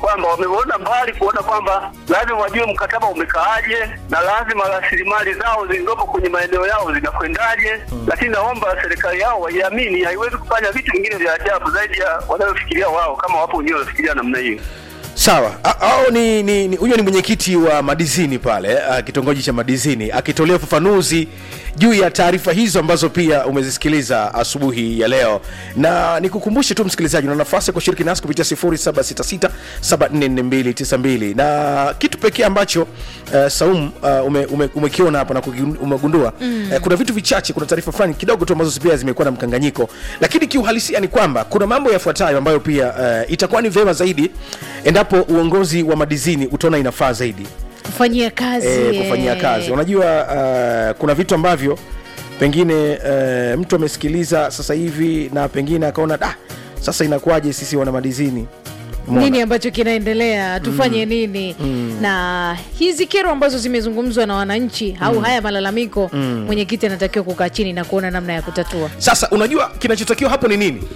kwamba wameona mbali kuona kwamba lazima wajue mkataba umekaaje na lazima rasilimali zao zilizopo kwenye maeneo yao zinakwendaje. Lakini naomba serikali yao waiamini, haiwezi kufanya vitu vingine vya ajabu zaidi ya wanayofikiria wao, kama wapo wenyewe wanafikiria namna hiyo. sawa A- au ni ni ni- huyo ni mwenyekiti wa madizini pale uh, kitongoji cha madizini akitolea ufafanuzi juu ya taarifa hizo ambazo pia umezisikiliza asubuhi ya leo na nikukumbushe tu msikilizaji una nafasi ya kushiriki nasi kupitia 0766744292 na kitu pekee ambacho uh, saum uh, ume, ume, umekiona hapa na kugi- umegundua mm. uh, kuna vitu vichache kuna taarifa fulani kidogo tu ambazo pia zimekuwa na mkanganyiko lakini kiuhalisia ni kwamba kuna mambo yafuatayo ambayo pia uh, itakuwa ni vyema zaidi endapo uongozi wa madizini utaona inafaa zaidi kufanyia kazi e, kufanyia eh. kazi unajua uh, kuna vitu ambavyo pengine uh, mtu amesikiliza sasa hivi na pengine akaona da sasa inakuwaje sisi wana madizini Umeona? nini ambacho kinaendelea tufanye mm. nini mm. na hizi kero ambazo zimezungumzwa na wananchi au haya malalamiko mm. mwenyekiti anatakiwa kukaa chini na kuona namna ya kutatua sasa unajua kinachotakiwa hapo ni nini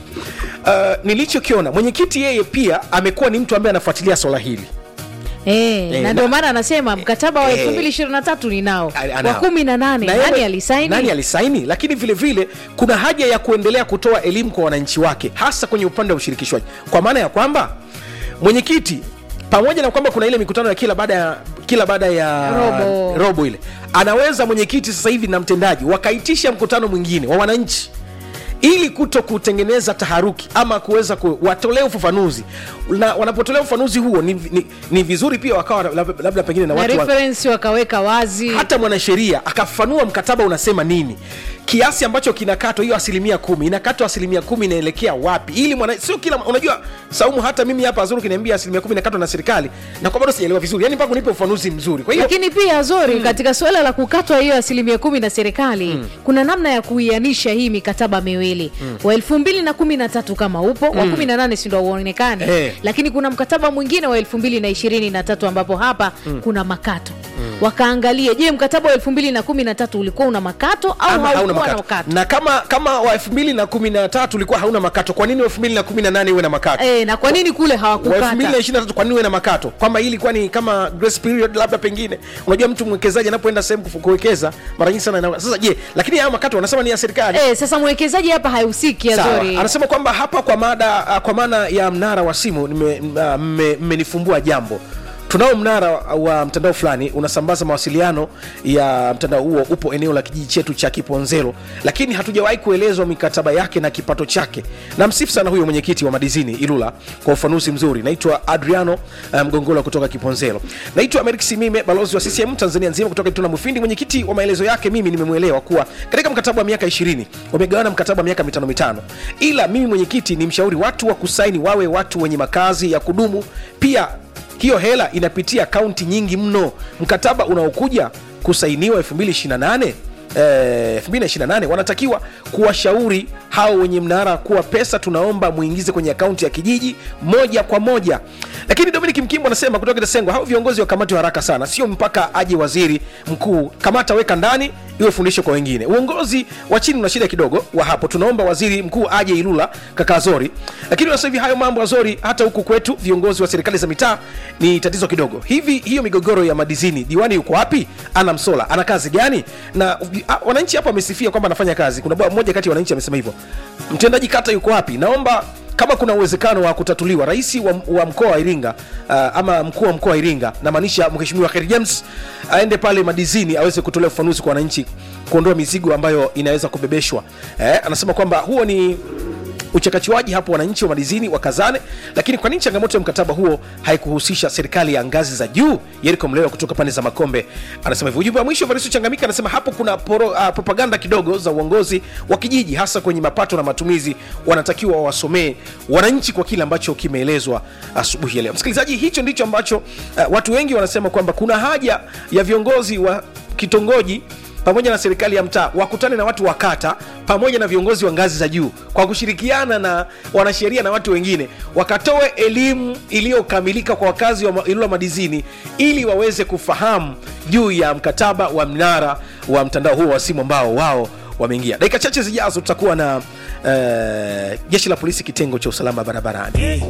uh, nilichokiona mwenyekiti yeye pia amekuwa ni mtu ambaye anafuatilia swala hili E, Eh, na na- ndio maana anasema mkataba wa Eh, elfu mbili ishirini na tatu ni nao Ana- wa anao. kumi na nane Na nani yeye- alisaini nani alisaini lakini vile vile kuna haja ya kuendelea kutoa elimu kwa wananchi wake hasa kwenye upande wa ushirikishwaji kwa maana ya kwamba mwenyekiti pamoja na kwamba kuna ile mikutano ya kila baada ya kila baada ya Robo. robo ile anaweza mwenyekiti sasa hivi na mtendaji wakaitisha mkutano mwingine wa wananchi ili kuto kutengeneza taharuki ama kuweza ku, watolee ufafanuzi na wanapotolea ufafanuzi huo ni, ni, ni vizuri pia wakawa labda, labda pengine na na watu wa, reference wakaweka wazi hata mwanasheria akafafanua mkataba unasema nini kiasi ambacho kinakatwa hiyo asilimia kumi inakatwa asilimia kumi inaelekea wapi ili mwana sio kila unajua saumu hata mimi hapa azuru kiniambia asilimia kumi inakatwa na serikali na kwa bado sijaelewa vizuri yani mpaka unipe ufafanuzi mzuri kwa hiyo lakini pia zori mm. katika suala la kukatwa hiyo asilimia kumi na serikali mm. kuna namna ya kuianisha hii mikataba miwili mm. wa elfu mbili na kumi na tatu kama upo mm. wa kumi na nane sindo uonekane Eh. lakini kuna mkataba mwingine wa elfu mbili na ishirini na tatu ambapo hapa mm. kuna makato mm. wakaangalie je mkataba wa elfu mbili na kumi na tatu ulikuwa una makato au ama hauna haukuwa na makato makato na kama kama wa elfu mbili na kumi na tatu ulikuwa hauna makato kwa nini wa elfu mbili na kumi na nane uwe na makato e, na kwa nini kule wa elfu mbili na hawakukata ishirini na tatu kwa nini uwe na makato kwamba hii ilikuwa ni kama grace period labda pengine unajua mtu mwekezaji anapoenda sehemu kufu- kuwekeza mara nyingi sana ina- sasa je lakini hayo makato wanasema ni ya serikali e, sasa mwekezaji hapa hahusiki Sawa. azori anasema kwamba hapa kwa mada uh, kwa maana ya mnara wa simu mmenifumbua uh, mme- mmenifumbua jambo tunao mnara wa mtandao fulani unasambaza mawasiliano ya mtandao huo upo eneo la kijiji chetu cha kiponzelo lakini hatujawahi kuelezwa mikataba yake na kipato chake na msifu sana huyo mwenyekiti wa madizini ilula kwa ufanuzi mzuri naitwa adriano uh, mgongola kutoka kiponzelo naitwa amerik simime balozi wa ccm tanzania nzima kutoka ituna mufindi mwenyekiti wa maelezo yake mimi nimemwelewa kuwa katika mkataba wa miaka 20 wamegawana mkataba wa miaka mitano mitano ila mimi mwenyekiti ni mshauri watu wa kusaini wawe watu wenye makazi ya kudumu pia hiyo hela inapitia kaunti nyingi mno mkataba unaokuja kusainiwa 228 Eh, 2028 wanatakiwa kuwashauri hao wenye mnara kuwa pesa tunaomba muingize kwenye akaunti ya kijiji moja kwa moja lakini dominic mkimbo anasema kutoka kitasengwa hao viongozi wakamatwe haraka sana sio mpaka aje waziri mkuu kamata weka ndani iwe fundisho kwa wengine uongozi wa chini una shida kidogo wa hapo tunaomba waziri mkuu aje ilula kaka azori lakini sasa hivi hayo mambo azori hata huku kwetu viongozi wa serikali za mitaa ni tatizo kidogo hivi hiyo migogoro ya madizini diwani yuko wapi ana msola ana kazi gani na a, wananchi hapa wamesifia kwamba anafanya kazi kuna bwana mmoja kati ya wananchi amesema hivyo mtendaji kata yuko wapi naomba kama kuna uwezekano wa kutatuliwa rais wa, wa mkoa wa iringa uh, ama mkuu wa mkoa wa iringa namaanisha mheshimiwa Kheri james aende pale madizini aweze kutolea ufafanuzi kwa wananchi kuondoa mizigo ambayo inaweza kubebeshwa eh, anasema kwamba huo ni uchakachuaji hapo wananchi wa madizini wakazane lakini kwa nini changamoto ya mkataba huo haikuhusisha serikali ya ngazi za juu yeriko mlewa kutoka pande za makombe anasema hivyo ujumbe wa mwisho varisu changamika anasema hapo kuna poro, uh, propaganda kidogo za uongozi wa kijiji hasa kwenye mapato na matumizi wanatakiwa wawasomee wananchi kwa kile ambacho kimeelezwa asubuhi ya leo msikilizaji hicho ndicho ambacho uh, watu wengi wanasema kwamba kuna haja ya viongozi wa kitongoji pamoja na serikali ya mtaa wakutane na watu wa kata pamoja na viongozi wa ngazi za juu kwa kushirikiana na wanasheria na watu wengine wakatoe elimu iliyokamilika kwa wakazi wa ma- ilula madizini ili waweze kufahamu juu ya mkataba wa mnara wa mtandao huo wa simu ambao wao wameingia dakika chache zijazo tutakuwa na uh, jeshi la polisi kitengo cha usalama barabarani